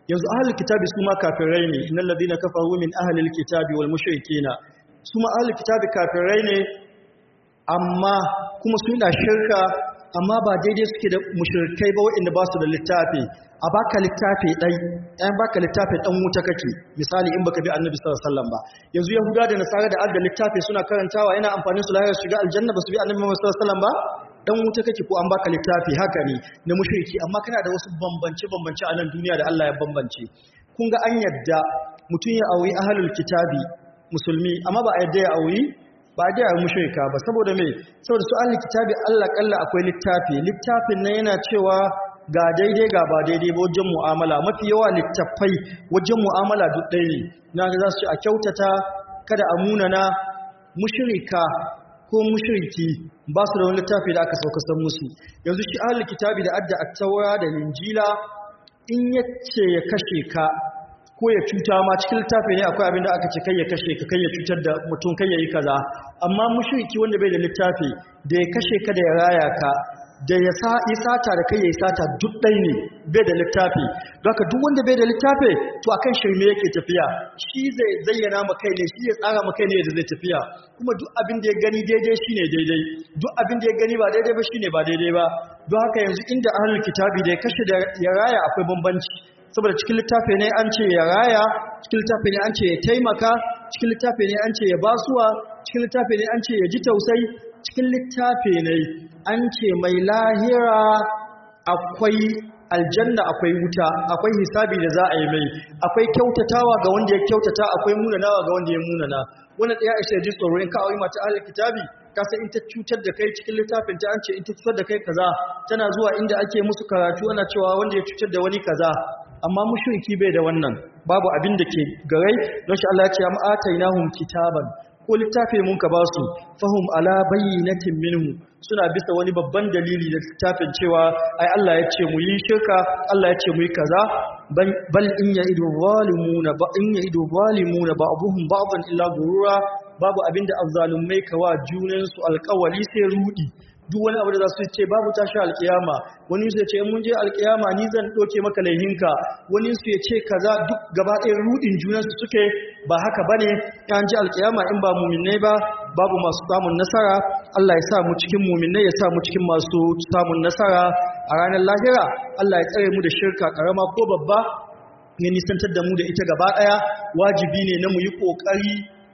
yanzu ahlul kitabi su ma kafirai ne innal ladina kafaru min ahlil kitabi wal mushrikina su ma ahlul kitabi kafirai ne amma kuma su da shirka amma ba daidai suke da mushrikai ba waɗanda ba su da littafi a baka littafi ɗai ɗan baka littafi ɗan wuta kake misali in baka bi annabi sallallahu alaihi wasallam ba yanzu yahuda da nasara da adda littafi suna karantawa yana amfani su lahira shiga aljanna ba su bi annabi sallallahu alaihi wasallam ba dan wuta kake ko an baka littafi haka ne na mushriki amma kana da wasu bambance bambance a nan duniya da Allah ya bambance kun ga an yadda mutum ya auri ahlul kitabi musulmi amma ba a yadda ya auri ba a yadda ya mushrika ba saboda me saboda su ahlul kitabi Allah kalla akwai littafi littafin nan yana cewa ga daidai ga ba daidai ba wajen mu'amala mafi yawa littafai wajen mu'amala duk ɗaya ne na ga za su ce a kyautata kada a munana mushrika ko mushriki ba su da wani littafi da aka sauka san musu yanzu shi ahlul kitabi da adda at-taura da injila in yace ya kashe ka ko ya cuta ma cikin littafi ne akwai abin da aka ce kai ya kashe ka kai ya cutar da mutum kai ya yi kaza amma mushriki wanda bai da littafi da ya kashe ka da ya raya ka da ya sata da kai ya yi sata duk ɗai ne bai da littafi don haka duk wanda bai da littafi to akan shirme yake tafiya shi zai zayyana ma kai ne shi ya tsara ma kai ne da zai tafiya kuma duk abin da ya gani daidai shine daidai duk abin da ya gani ba daidai ba shine ba daidai ba don haka yanzu inda ahlul kitabi da ya kashe da ya raya akwai bambanci saboda cikin littafi ne an ce ya raya cikin littafi ne an ce ya taimaka cikin littafi ne an ce ya basuwa cikin littafi ne an ce ya ji tausayi cikin littafi ne an ce mai lahira akwai aljanna akwai wuta akwai hisabi da za a yi mai akwai kyautatawa ga wanda ya kyautata akwai munanawa ga wanda ya munana wannan ɗaya ishe ji tsoro in ka auri mata ahlul kitabi ka san in ta cutar da kai cikin littafin ta an ce in ta cutar da kai kaza tana zuwa inda ake musu karatu ana cewa wanda ya cutar da wani kaza amma mushriki bai da wannan babu abin da ke garai don shi Allah ya ce am atainahum kitaban ko littafi mun ka basu fahum ala bayyinatin minhu suna bisa wani babban dalili da littafin cewa ai Allah ya ce mu yi shirka Allah ya ce mu yi kaza bal in ya'idu zalimuna ba in ya'idu zalimuna ba'dhum ba'dhan illa gurura babu abinda azzalumai kawa junan su alƙawali sai rudi duk wani abu da za su ce babu tashi alkiyama wani su ya ce mun je alkiyama ni zan ɗauke maka laihinka wani su ya ce kaza duk gaba ɗaya rudin junansu suke ba haka ba ne ya ji alkiyama in ba muminai ba babu masu samun nasara Allah ya sa mu cikin muminai ya sa mu cikin masu samun nasara a ranar lahira Allah ya tsare mu da shirka karama ko babba ne nisantar da mu da ita gaba ɗaya wajibi ne na mu yi ƙoƙari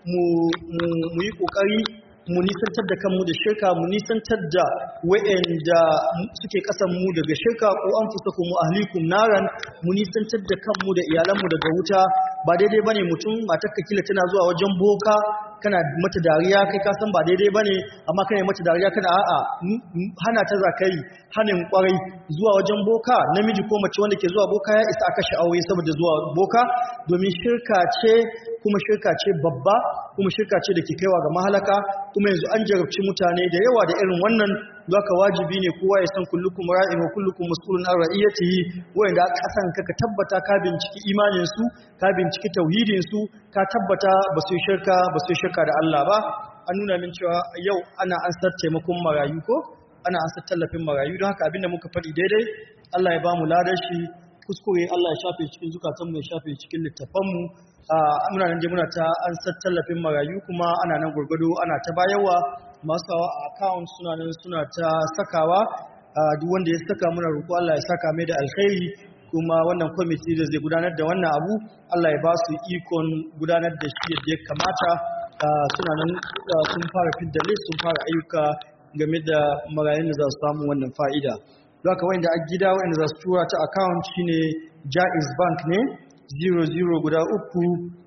mu yi ƙoƙari mu nisantar da kanmu da shirka mu nisantar da wa'anda suke kasan mu daga shirka ko an fusakum mu ahlikum naran mu nisantar da kanmu da iyalanmu daga wuta ba daidai bane mutum matarka kila tana zuwa wajen boka kana mata dariya kai ka san ba daidai bane amma kana mata dariya kana a'a hana ta zakai hanin kwarai zuwa wajen boka namiji ko mace wanda ke zuwa boka ya isa aka aure saboda zuwa boka domin shirka ce kuma shirka ce babba kuma shirka ce da ke kaiwa ga mahalaka kuma yanzu an jarabci mutane da yawa da irin wannan zaka wajibi ne kowa ya san kullukum ra'in wa kullukum mas'ulun an ra'iyatihi wanda kasan ka ka tabbata ka binciki imanin su ka binciki tauhidin su ka tabbata ba su shirka ba su shirka da Allah ba an nuna min cewa yau ana ansar taimakon marayu ko ana ansar tallafin marayu don haka abinda muka faɗi daidai Allah ya ba mu ladar shi kuskure Allah ya shafe cikin zukatanmu ya shafe cikin littafanmu muna nan je muna ta an tallafin marayu kuma ana nan gurgudu ana ta bayarwa masu sawa a account suna nan suna ta sakawa duk wanda ya saka muna roƙo Allah ya saka mai da alkhairi kuma wannan kwamiti da zai gudanar da wannan abu Allah ya ba su ikon gudanar da shi yadda ya kamata suna nan sun fara fidda list sun fara ayyuka game da marayun da za su samu wannan fa'ida Zaka wanda a gida wanda za su tura ta account shine Jaiz Bank ne 00 guda uku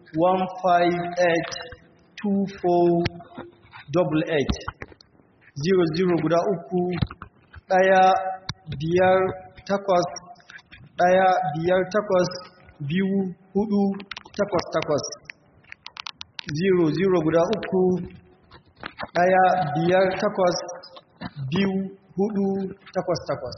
1582488 00 guda uku ɗaya biyar takwas ɗaya biyar takwas biyu hudu takwas takwas 00 guda uku ɗaya biyar takwas biyu hudu takwas takwas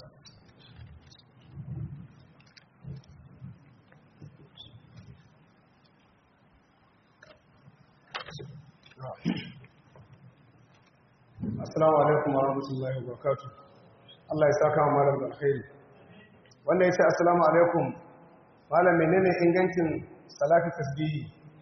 Assalamu alaikum wa rahmatullahi wa barakatuh. Allah ya saka wa malam da alkhairi. Wanda ya ce assalamu alaikum malam menene ingancin salatu tasbihi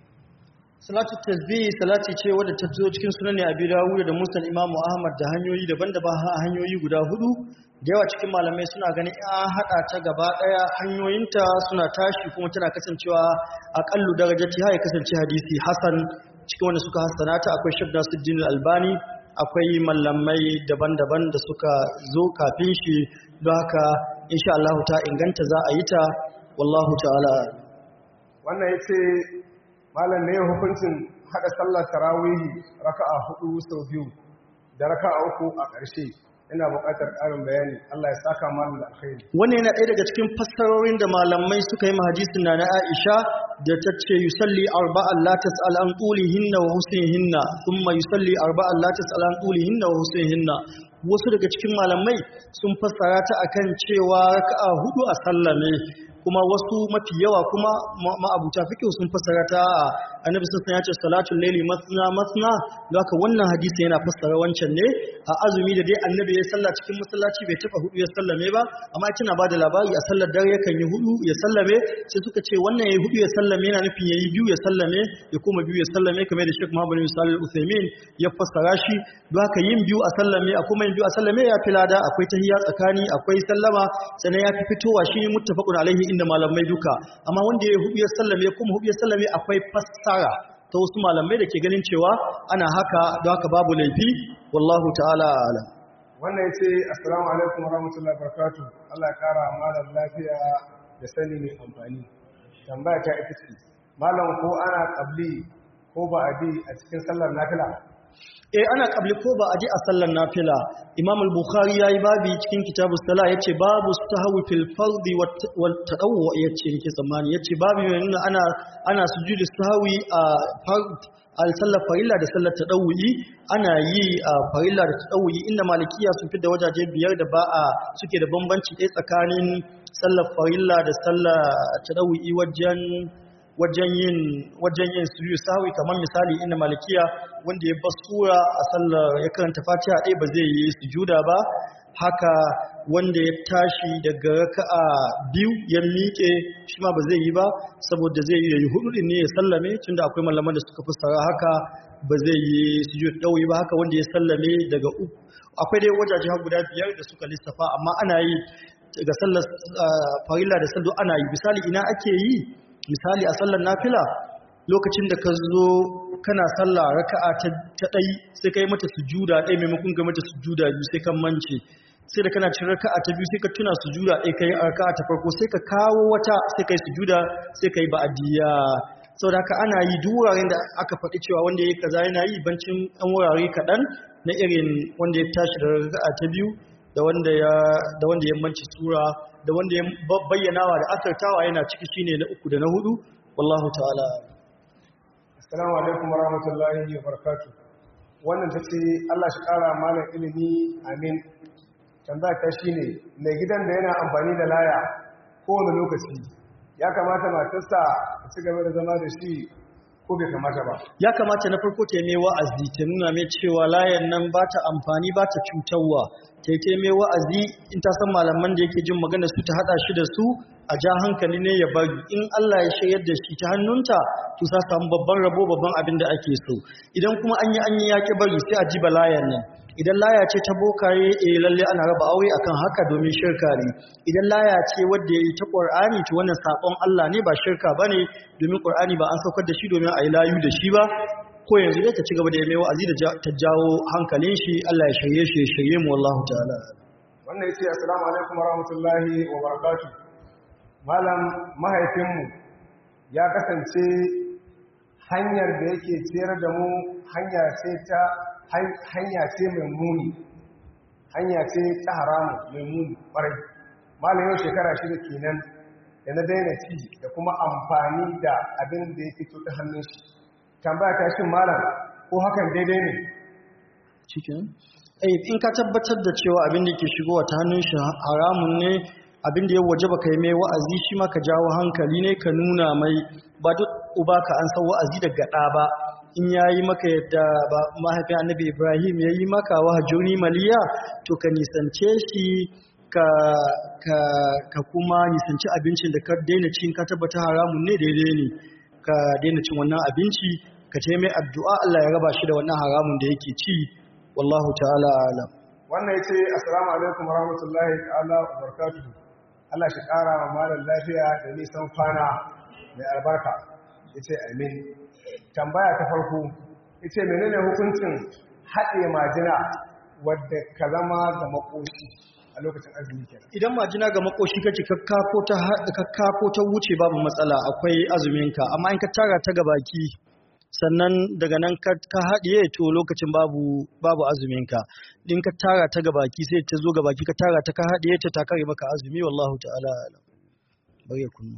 salatu tasbih salati ce wadda ta zo cikin sunan Abi Dawud da Musnad Imam Ahmad da hanyoyi daban-daban ha hanyoyi guda hudu da yawa cikin malamai suna ganin an hada ta gaba daya hanyoyinta suna tashi kuma tana kasancewa aqallu darajati ha ya kasance hadisi hasan cikin wanda suka hassana ta akwai Sheikh Nasiruddin Albani akwai mallamai daban-daban da suka zo kafin shi don haka insha Allah ta inganta za a yi ta wallahu ta'ala wannan yace malam ne hukuncin hada sallar tarawihi raka'a hudu sau biyu da raka'a uku a ƙarshe ina buƙatar ƙarin bayani Allah ya saka malam da alkhairi wannan yana ɗaya daga cikin fassarorin da malamai suka yi mahadisin na na Aisha da ta ce yusalli arba'an la tas'al an tulihinna wa husnihinna thumma yusalli arba'an la tas'al an tulihinna wa husnihinna wasu daga cikin malamai sun fassara ta akan cewa raka'a hudu a sallame kuma wasu mafi yawa kuma ma'abuta fikihu sun fassara ta annabi sun ya ce salatul laili masna masna don haka wannan hadisi yana fassara wancan ne a azumi da dai annabi ya salla cikin masallaci bai taba hudu ya sallame ba amma kina ba da labari a sallar dare yakan yi hudu ya sallame sai suka ce wannan yayi hudu ya sallame yana nufin yayi biyu ya sallame ya kuma biyu ya sallame kamar da Sheikh Muhammad bin Salih Al-Uthaymeen ya fassara shi don haka yin biyu a sallame a kuma yin biyu a sallame ya fi lada akwai tahiyya tsakani akwai sallama sannan ya fi fitowa shi muttafaqun alaihi inda malamai duka amma wanda ya hudu ya sallame kuma hudu ya sallame akwai fassara ta wasu malamai da ke ganin cewa ana haka don haka babu laifi wallahu ta'ala alam wannan yace assalamu alaikum warahmatullahi wabarakatuh Allah ya kara malam lafiya da sani mai amfani tambaya ta ita ce malam ko ana qabli ko ba abi a cikin sallar nafila eh ana kabli ko ba a ji a sallar nafila imam al-bukhari yayi babi cikin kitabus sala yace babu sahwi fil fardi wal tadawwu yace yake zamani yace babu yana ana ana sujudu sahwi a fard al sallar farilla da sallar tadawwi ana yi a farilla da tadawwi inda malikiya sun fi da wajaje biyar da ba a suke da bambanci ɗaya tsakanin sallar farilla da sallar tadawwi wajen wajen yin wajen yin sujudu sahwi kamar misali inda malikiya wanda ya bar sura a sallar ya karanta fatiha ɗaya ba zai yi sujuda ba haka wanda ya tashi daga raka'a biyu ya miƙe shi ma ba zai yi ba saboda zai yi yayi hudu ne ya sallame tunda akwai malaman da suka fassara haka ba zai yi sujud ɗauyi ba haka wanda ya sallame daga uku akwai dai wajaje har guda biyar da suka lissafa amma ana yi ga sallar farilla da sallu ana yi misali ina ake yi misali a sallar nafila lokacin da ka zo kana sallah raka'a ta ɗai sai ka yi mata sujuda ɗai maimakon ga mata sujuda biyu sai kan mance sai da kana cin raka'a ta biyu sai ka tuna sujuda ɗai ka yi raka'a ta farko sai ka kawo wata sai ka yi sujuda sai ka yi ba'adiyya sau da haka ana yi duk wuraren da aka faɗi cewa wanda ya yi kaza yana yi bancin ɗan wurare kaɗan na irin wanda ya tashi da raka'a ta biyu da wanda ya da wanda ya manci sura da wanda ya bayyanawa da asartawa yana ciki shine na uku da na hudu wallahu ta'ala assalamu alaikum warahmatullahi wabarakatuh wannan tace Allah shi kara malam ilimi amin tambaya ta shine mai gidan da yana amfani da laya kowane lokaci ya kamata matarsa ta ci gaba da zama da shi ko bai kamata ba ya kamata na farko ta yi mai wa'azi ta nuna mai cewa layan nan ba ta amfani ba ta cutarwa ta yi mai wa'azi in ta san malaman da yake jin magana su ta haɗa shi da su a ja hankali ne ya bari in Allah ya shayar da shi ta hannunta to sa samu babban rabo babban abin da ake so idan kuma an yi an yi yaƙi bari sai a ji balayan nan idan laya ce ta bokaye eh lalle ana raba aure akan haka domin shirka ne idan laya ce wadda yayi ta Qur'ani to wannan sakon Allah ne ba shirka bane domin Qur'ani ba an saukar da shi domin a yi layu da shi ba ko yanzu dai ta ci gaba da yi mai wa'azi da ta jawo hankalin shi Allah ya shirye shi ya shirye mu wallahu ta'ala wannan yace assalamu alaikum warahmatullahi wabarakatuh malam mahaifinmu ya kasance hanyar da yake ciyar da mu hanya ce ta hanya ce mai muni hanya ce ta haramu mai muni ƙwarai malam yau shekara shida kenan da na daina ci da kuma amfani da abin da ya fito ta hannun shi tambaya ta shi malam ko hakan daidai ne cikin in ka tabbatar da cewa abin da ke shigowa ta hannun shi haramun ne abin da ya waje baka yi mai wa'azi shi ma ka jawo hankali ne ka nuna mai ba duk uba ka an san wa'azi daga ɗa ba in ya yi maka yadda ba mahaifin annabi ibrahim ya yi maka wa hajjoni maliya to ka nisance shi ka ka ka kuma nisanci abincin da ka daina cin ka tabbata haramun ne daidai ne ka daina cin wannan abinci ka ce mai addu'a Allah ya raba shi da wannan haramun da yake ci wallahu ta'ala alam wannan yace assalamu alaikum warahmatullahi ta'ala wabarakatuh Allah shi kara wa malam lafiya da nisan kwana mai albarka yace amin tambaya ta farko yace menene hukuncin haɗe majina wadda ka zama ga makoshi a lokacin azumi kenan idan majina ga makoshi kake kakkafo ta kakkafo ta wuce babu matsala akwai azuminka amma in ka tara ta ga baki sannan daga nan ka haɗiye to lokacin babu babu azuminka in ka tara ta ga baki sai ta zo ga baki ka tara ta ka haɗiye ta ta kare maka azumi wallahu ta'ala alam bari ya kunnu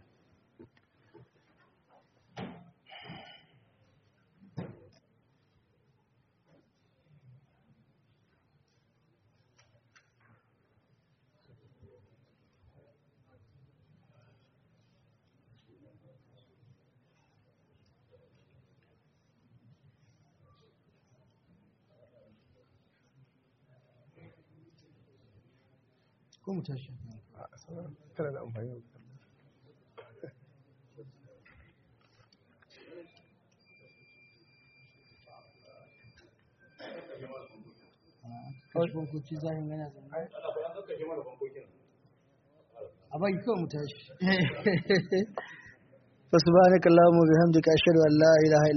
ko mu tashi tana da amfani kashe bankoki zahin yana zama a bai kawai mu tashi fasu ba na kallon mu bihamdika ashhadu an la ilaha